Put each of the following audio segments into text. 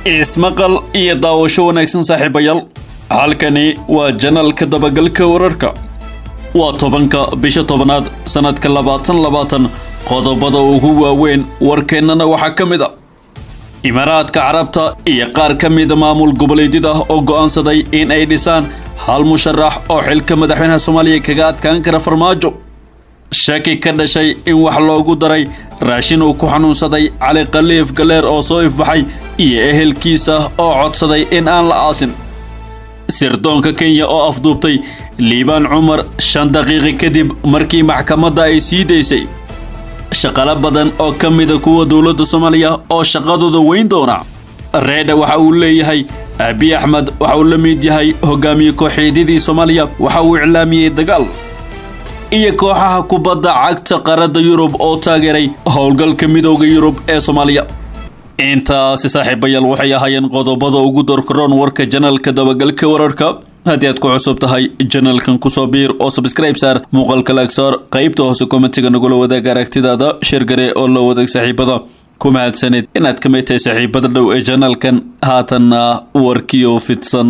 ismaqal iyo daawasho wanaagsan saaxiibayaal halkani waa janalka dabagalka wararka waa tobanka bisha tobanaad sannadka labaatan labaatan qodobada ugu waaweyn warkeennana waxaa ka mid a imaaraadka carabta iyo qaar ka mida maamul goboleedyada oo go'aansaday in ay dhisaan hal musharax oo xilka madaxweynaha soomaaliya kaga adkaan kara farmaajo shaki ka dhashay in wax loogu daray raashin uu ku xanuunsaday cali khaliif galeer oo soo ifbaxay iyo ehelkiisa oo codsaday in aan la aasin sirdoonka kenya oo afduubtay liibaan cumar shan daqiiqi kadib markii maxkamadda ay sii daysay shaqalo badan oo ka mida kuwa dowladda soomaaliya oo shaqadooda weyn doona reedha waxa uu leeyahay abi axmed waxa uu la mid yahay hogaamiye kooxeedyadii soomaaliya waxa uu iclaamiyey dagaal iyo kooxaha kubadda cagta qaarada yurub oo taageeray howlgalka midooda yurub ee soomaaliya intaasi saaxiibayaal waxay ahaayeen qodobada ugu dorkaroon warka janalka dabagalka wararka haddii aad ku cusub tahay janalkan kusoo biir oo sabskribe saar muuqaalka laagsaar qaybta hoose komentiga nagula wadaag aragtidaada shirgare oo la wadaag saaxiibada ku mahadsanid inaad ka mid tahay saaxiibada dhow ee janalkan haatanna warkiyo fidsan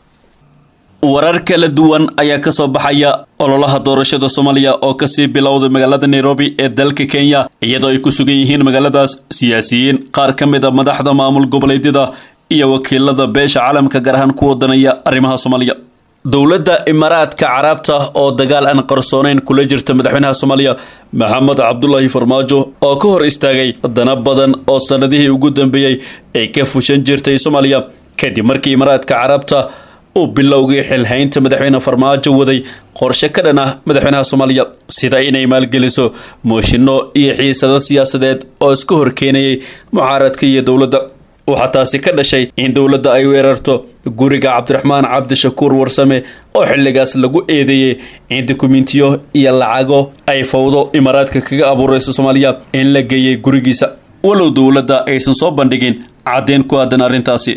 warar kala duwan ayaa ka soo baxaya ololaha doorashada soomaaliya oo kasii bilowday magaalada nairobi ee dalka kenya iyadoo ay ku sugan yihiin magaaladaas siyaasiyiin qaar ka mid a madaxda maamul goboleedyada iyo wakiilada beesha caalamka gaar ahaan ku wadanaya arrimaha soomaaliya dowladda imaaraadka carabta oo dagaal aan qarsooneyn kula jirta madaxweynaha soomaaliya maxamed cabdulaahi farmaajo oo ka hor istaagay dana badan oo sanadihii ugu dambeeyey ay ka fushan jirtay soomaaliya kadib markii imaaraadka carabta uu bilowgii xilhaynta madaxweyne farmaajo waday qorshe ka dhan ah madaxweynaha soomaaliya sida inay maalgeliso mooshinno iyo xiisadad siyaasadeed oo iska horkeenayay mucaaradka iyo dowladda waxaa taasi ka dhashay in dowladda ay weerarto guriga cabdiraxmaan cabdishakuur warsame oo xilligaas lagu eedeeyey in dukumentiyo iyo lacago ay fawdo imaaraadka kaga abuurayso soomaaliya in la geeyey gurigiisa walow dowladda aysan soo bandhigin caddeyn ku aadan arrintaasi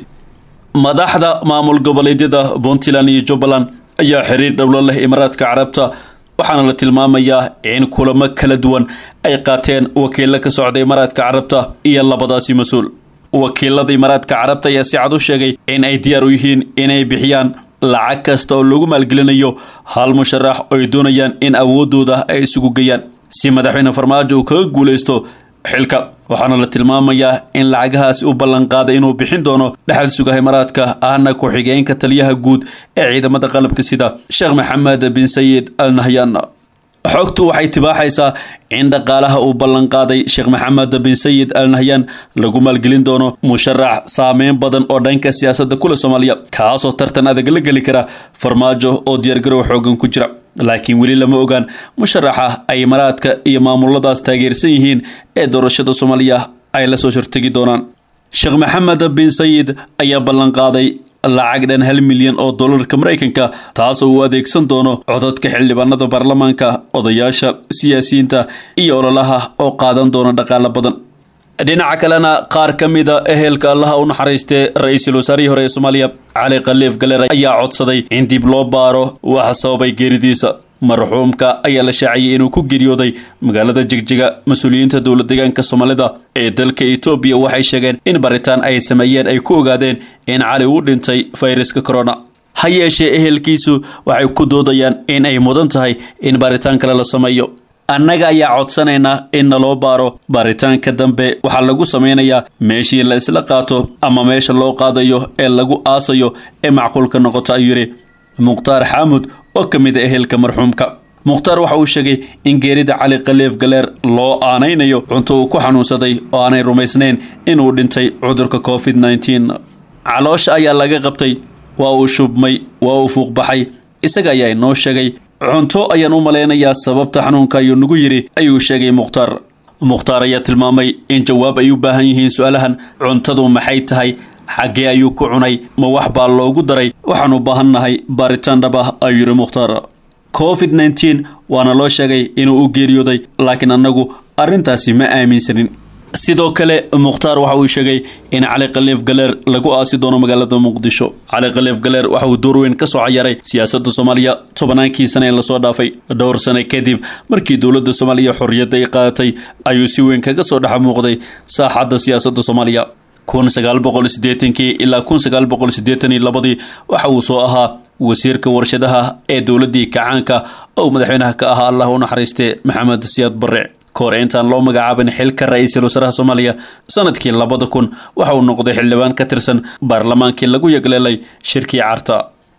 madaxda maamul goboleedyada puntland iyo jubbaland ayaa xiriir dhowlo leh imaaraadka carabta waxaana la tilmaamayaa in kulamo kala duwan ay qaateen wakiilo ka socda imaaraadka carabta iyo labadaasi mas-uul wakiilada imaaraadka carabta ayaa si cad u sheegay in ay diyaar u yihiin inay bixiyaan lacag kasta oo lagu maalgelinayo hal musharax oo ay doonayaan in awoodooda ay isugu geeyaan si madaxweyne farmaajo uu kaga guulaysto xilka waxaana la tilmaamayaa in lacagahaasi u ballanqaaday inuu bixin doono dhexal sugaha imaaraadka ahna ku-xigeenka taliyaha guud ee ciidamada qalabka sida sheekh maxamed bin sayid al nahyan xogtu waxay tibaaxaysaa in dhaqaalaha uu ballanqaaday sheekh maxamed bin sayid al nahyan lagu maalgelin doono musharax saameyn badan oo dhanka siyaasadda kule soomaaliya kaasoo tartan adag la geli kara farmaajo oo diyaargarow xoogan ku jira laakiin weli lama ogaan musharaxa ay imaaraadka iyo maamuladaas taageersan yihiin ee doorashada soomaaliya ay la soo shortegi doonaan sheekh maxamed bin sayid ayaa ballanqaaday lacag dhan hal milyan oo dollarka maraykanka taas oo uu adeegsan doono codadka xildhibaanada baarlamaanka odayaasha siyaasiyiinta iyo ololaha oo qaadan doona dhaqaalo badan dhinaca kalena qaar ka mida ehelka allaha u naxariistee ra-iisul wasaarihii hore ee soomaaliya cali khaliif galeer ayaa codsaday in dib loo baaro waxa sababay geeridiisa marxuumka ayaa la shaaciyey inuu ku geeriyooday magaalada jigjiga mas-uuliyiinta dowla deegaanka soomaalida ee dalka etoobiya waxay sheegeen in baritaan ay sameeyeen ay ku ogaadeen in cali uu dhintay fayraska corona ha yeeshee ehelkiisu waxay ku doodayaan in ay mudan tahay in baaritaan kale la sameeyo annaga ayaa codsanaynaa in naloo baaro baaritaanka dambe waxaa lagu samaynayaa meeshii la isla qaato ama meesha loo qaadayo ee lagu aasayo ee macquulka noqoto ayuu yidhi mukhtaar xaamud oo ka mid a ehelka marxuumka mukhtaar waxa uu sheegay in geerida cali khaliif galeer loo aanaynayo cunto uu ku xanuunsaday oo aanay rumaysnayn inuu dhintay cudurka covid nneteen caloosha ayaa laga qabtay waa uu shubmay waa uu fuuqbaxay isaga ayaa inoo sheegay cunto ayaan u malaynayaa sababta xanuunka ayuu nagu yidhi ayuu sheegay mukhtaar mukhtaar ayaa tilmaamay in jawaab ay u baahan yihiin su-aalahan cuntadu maxay tahay xaggee ayuu ku cunay ma wax baa loogu daray waxaan u baahannahay baaritaan dhab ah ayuu yidhi mukhtaar covid nneteen waana loo sheegay inuu u geeriyooday laakiin annagu arrintaasi ma aaminsanin sidoo kale mukhtaar waxa uu sheegay in cali khaliif galeer lagu aasi doono magaalada muqdisho cali khaliif galeer waxa uu door weyn ka soo cayaaray siyaasadda soomaaliya tobannaankii sane ee lasoo dhaafay dhowr sane kadib markii dowladda soomaaliya xorriyadda ay qaadatay ayuu si weyn kaga soo dhex muuqday saaxadda siyaasadda soomaaliya kun sagaal boqol siddeetankii ilaa kun sagaal boqol siddeetan iyo labadii waxa uu soo ahaa wasiirka warshadaha ee dowladdii kacaanka oo madaxweynaha ka ahaa allah u naxariistay maxamed siyaad barre kahor intaan loo magacaabin xilka ra-iisul wasaaraha soomaaliya sanadkii labada kun waxa uu noqday xildhibaan ka tirsan baarlamaankii lagu yagleelay shirkii carta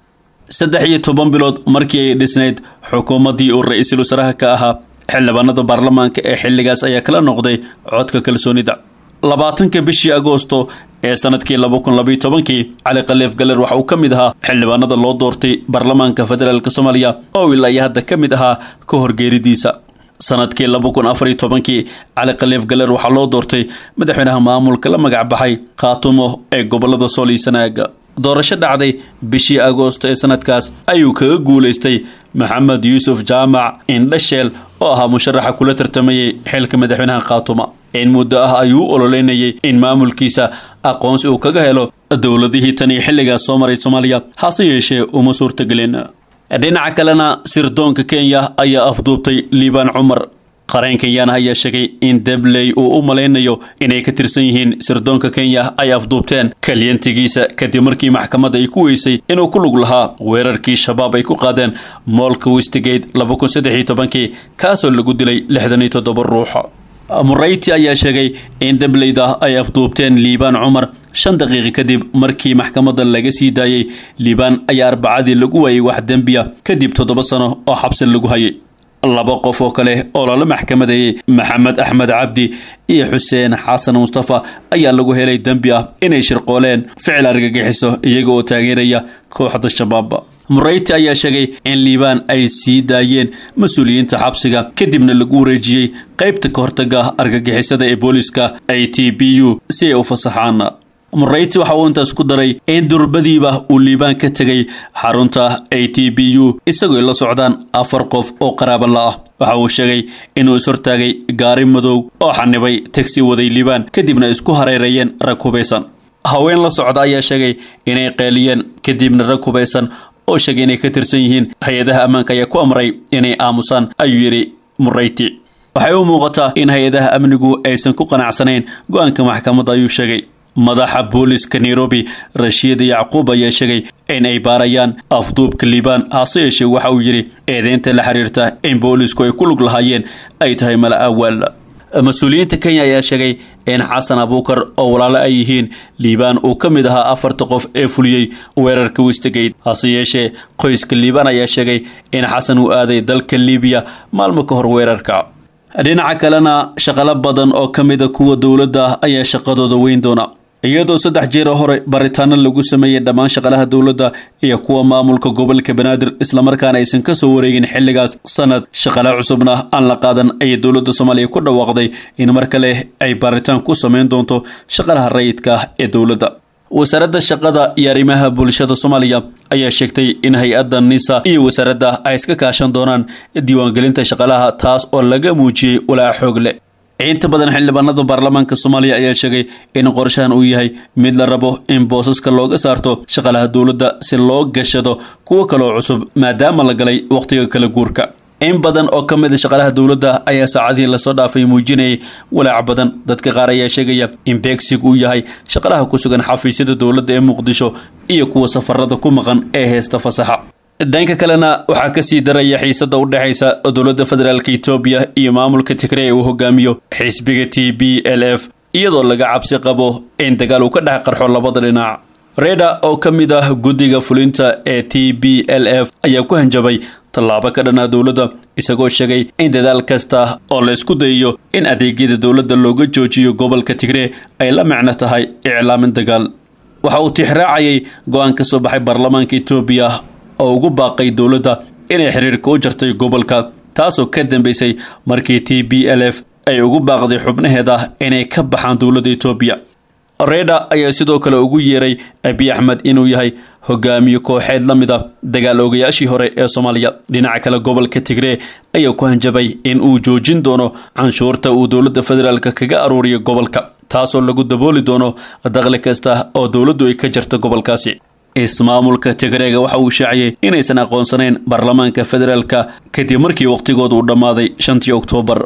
saddex iyo toban bilood markii ay dhisnayd xukuumaddii uu ra-iisul wasaaraha ka ahaa xildhibaanada baarlamaanka ee xilligaas ayaa kala noqday codka kalsoonida labaatanka bishii agoosto ee sanadkii laba kun labayo tobankii cali khaliif galer waxa uu ka mid ahaa xildhibaanada loo doortay baarlamaanka federaalk soomaaliya oo ilaa iyo hadda ka mid ahaa ka horgeeridiisa sanadkii laba kun afariyo tobankii cali khaliif galer waxaa loo doortay madaxweynaha maamulka la magac baxay khaatumo ee gobolada sool iyo sanaaga doorasho dhacday bishii agoosto ee sanadkaas ayuu kaga guulaystay maxamed yuusuf jaamac indhasheel oo ahaa musharaxa kula tartamayay xilka madaxweynaha khaatuma in muddo ah ayuu u ololeynayay in maamulkiisa aqoonsi uu kaga helo dowladihii tan iyo xilligaas soo maray soomaaliya hase yeeshee uma suurtagelin dhinaca kalena sirdoonka kenya ayaa afduubtay liibaan cumar qareen kenyaana ayaa sheegay in debley uu u malaynayo inay ka tirsan yihiin sirdoonka kenya ay afduubteen kalyantigiisa kadib markii maxkamadda ay ku weysay inuu ku lug lahaa weerarkii shabaab ay ku qaadeen moolka westigate laba kun saddex iyo tobankii kaasoo lagu dilay lixdan iyo toddoba ruuxa murayti ayaa sheegay in debleyda ay afduubteen liibaan cumar shan daqiiqi kadib markii maxkamadda laga sii daayey liibaan ayaa arbacadii lagu waayay wax dembiya kadib toddoba sano oo xabsi lagu hayay laba qof oo kale oo lala maxkamadeeyey maxamed axmed cabdi iyo xuseen xasan mustafa ayaa lagu helay dembi ah inay shirqooleen ficil argagixiso iyaga oo taageeraya kooxda shabaab murayti ayaa sheegay in liibaan ay sii daayeen mas-uuliyiinta xabsiga kadibna lagu wareejiyey qaybta ka hortaga argagixisada ee booliska a t b u si ay u fasaxaan murayti waxa uu intaas ku daray in durbadiiba uu liibaan ka tegay xarunta a t b u isagoo la socdaan afar qof oo qaraaba la ah waxa uu sheegay inuu ishortaagay gaari madow oo xanibay tagsi waday liibaan kadibna isku hareereeyeen rag hubaysan haween la socda ayaa sheegay inay qeeliyeen kadibna rag hubaysan oo sheegay inay ka tirsan yihiin hay-adaha ammaanka ayaa ku amray inay aamusaan ayuu yidhi murayti waxay u muuqataa in hay-adaha amnigu aysan ku qanacsanayn go-aanka maxkamadda ayuu sheegay madaxa booliska nairobi rashiid yacquub ayaa sheegay in ay baarayaan afduubka liibaan hase yeeshee waxa uu yidhi eedeynta la xiriirta in boolisku ay ku lug lahaayeen ay tahay mala awaal mas-uuliyiinta kenya ayaa sheegay in xasan abuukar oo walaalo ay yihiin liibaan uu ka mid ahaa afarta qof ee fuliyey weerarka westigate hase yeeshee qoyska liibaan ayaa sheegay in xasan uu aaday dalka libiya maalmo ka hor weerarka dhinaca kalena shaqalo badan oo ka mida kuwa dowladda ayaa shaqadooda weyn doona iyadoo saddex jeero hore baritaano lagu sameeyey dhammaan shaqalaha dowladda iyo kuwa maamulka gobolka banaadir islamarkaana aysan ka soo wareegin xilligaas sanad shaqale cusubna aan la qaadan ayay dowladda soomaaliya ku dhawaaqday in mar kale ay baaritaan ku sameyn doonto shaqalaha rayidka ah ee dowladda wasaaradda shaqada iyo arrimaha bulshada soomaaliya ayaa sheegtay in hay-adda nisa iyo wasaaradda ay iska kaashan doonaan diiwaangelinta shaqalaha taas oo laga muujiyey walaac xoog leh inta badan xildhibaanada baarlamaanka soomaaliya ayaa sheegay in qorshahan uu yahay mid la rabo in boosaska looga saarto shaqalaha dowladda si loo gashado kuwo kaloo cusub maadaama la galay wakhtiga kala guurka in badan oo ka mid a shaqalaha dowladda ayaa saacadihii lasoo dhaafay muujinayay walaac badan dadka qaar ayaa sheegaya in beegsigu uu yahay shaqalaha ku sugan xafiisyada dowladda ee muqdisho iyo kuwa safarada ku maqan ee heesta fasaxa dhanka kalena waxaa kasii daraya xiisada u dhexaysa dowladda federaalka etoobiya iyo maamulka tigre ee uu hogaamiyo xisbiga t b l f iyadoo laga cabsi qabo in dagaal uu ka dhex qarxo labada dhinac reda oo ka mid ah guddiga fulinta ee t b l f ayaa ku hanjabay tallaabo ka dhanaa dowladda isagoo sheegay in dadaal kasta oo la isku dayayo in adeegyada dowladda looga joojiyo gobolka tigre ay la micno tahay iclaamin dagaal waxa uu tixraacayay go-aan ka soo baxay baarlamaanka etoobiya oo ugu baaqay dowladda inay xiriirka u jartay gobolka taasoo ka dambeysay markii t b l f ay ugu baaqday xubnaheeda inay ka baxaan dowladda etoobiya reda ayaa sidoo kale ugu yeeray abiy axmed inuu yahay hogaamiye kooxeed la mid a dagaal oogayaashii hore ee soomaaliya dhinaca kale gobolka tigree ayaa ku hanjabay in uu joojin doono canshuurta uu dowladda federaalk kaga aruuriyo gobolka taasoo lagu dabooli doono daqli kasta oo dowladdu ay ka jirto gobolkaasi ismaamulka tigreega waxa uu shaaciyey inaysan aqoonsanayn baarlamaanka federaalka kadib markii wakhtigooda uu dhammaaday shantii oktoobar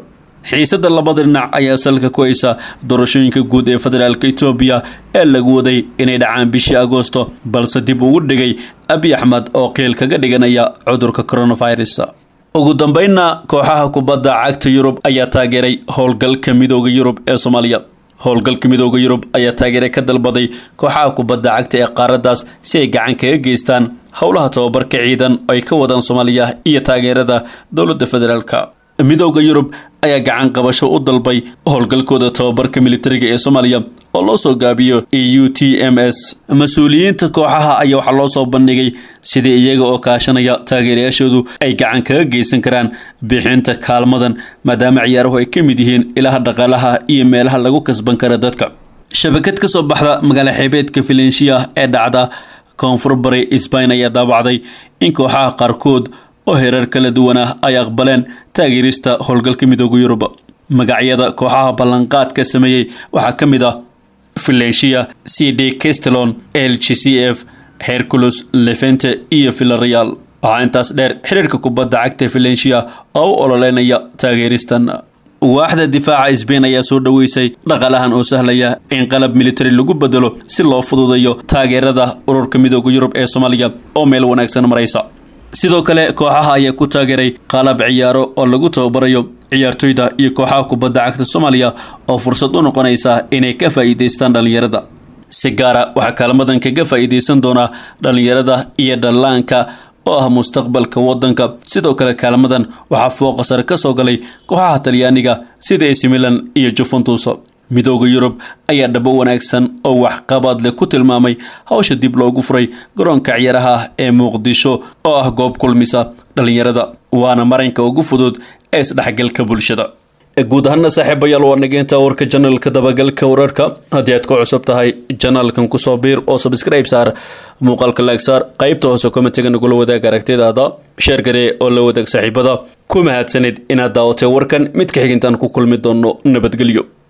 xiisadda labada dhinac ayaa salka ku haysa doorashooyinka guud ee federaalka etoobiya ee lagu waday inay dhacaan bishii agoosto balse dib ugu dhigay abiy axmed oo qiil kaga dhiganaya cudurka coronavirus ugu dambeynna kooxaha kubadda cagta yurub ayaa taageeray howlgalka midooda yurub ee soomaaliya howlgalka midooda yurub ayaa taageere ka dalbaday kooxaha kubadda cagta ee qaaraddaas si ay gacan kaga geystaan howlaha tababarka ciidan ay ka wadaan soomaaliya iyo taageerada dowladda federaalka midooda yurub ayaa gacan qabasho u dalbay howlgalkooda tababarka militariga ee soomaaliya oo loo soo gaabiyo e u t m s mas-uuliyiinta kooxaha ayaa waxaa loo soo bandhigay sidii iyaga oo kaashanaya taageerayaashoodu ay gacan kaga geysan karaan bixinta kaalmadan maadaama ciyaaruhu ay ka mid yihiin ilaha dhaqaalaha iyo meelaha lagu kasban kara dadka shabakad ka soo baxda magaala xeebeedka filensiya ee dhacda koonfur bari sbain ayaa daabacday in kooxaha qaarkood oo herar kala duwan ah ay aqbaleen taageerista howlgalka midooda yurub magacyada kooxaha ballanqaadka sameeyey waxaa ka mid ah filensiya c d castelon l g c f hercules levente iyo villareal waxaa intaas dheer xiriirka kubadda cagta filensiya oo u ololeynaya taageeristan waaxda difaaca sbain ayaa soo dhoweysay dhaqaalahan oo sahlaya in qalab militari lagu bedelo si loo fududeeyo taageerada ururka midooda yurub ee soomaaliya oo meel wanaagsan maraysa sidoo kale kooxaha ayaa ku taageeray qalab ciyaaro oo lagu tababarayo ciyaartoyda iyo kooxaha kubadda cagta soomaaliya oo fursad u noqonaysa inay ka faa'iidaystaan dhallinyarada si gaara waxaa kaalmadan kaga faa'iidaysan doonaa dhallinyarada iyo dhallaanka oo ah mustaqbalka waddanka sidoo kale kaalmadan waxaa fooqa sare ka soo galay kooxaha talyaaniga sida ac milan iyo juventus midooda yurub ayaa dhabo wanaagsan oo waxqabad leh ku tilmaamay hawsha dib loogu furay garoonka ciyaaraha ee muqdisho oo ah goob kulmisa dhallinyarada waana marinka ugu fudud ee isdhexgalka bulshada guud ahaana saaxiibayaal waa nageynta warka janalka dabagalka wararka haddii aad ku cusub tahay janalkan kusoo biir oo sabscribe saar muuqaalka laagsaar qaybta hoose komitiga nagula wadaag aragtidaada sheer garee oo la wadaag saaxiibada ku mahadsanid inaad daawatay warkan mid ka xigintaan ku kulmi doono nabadgelyo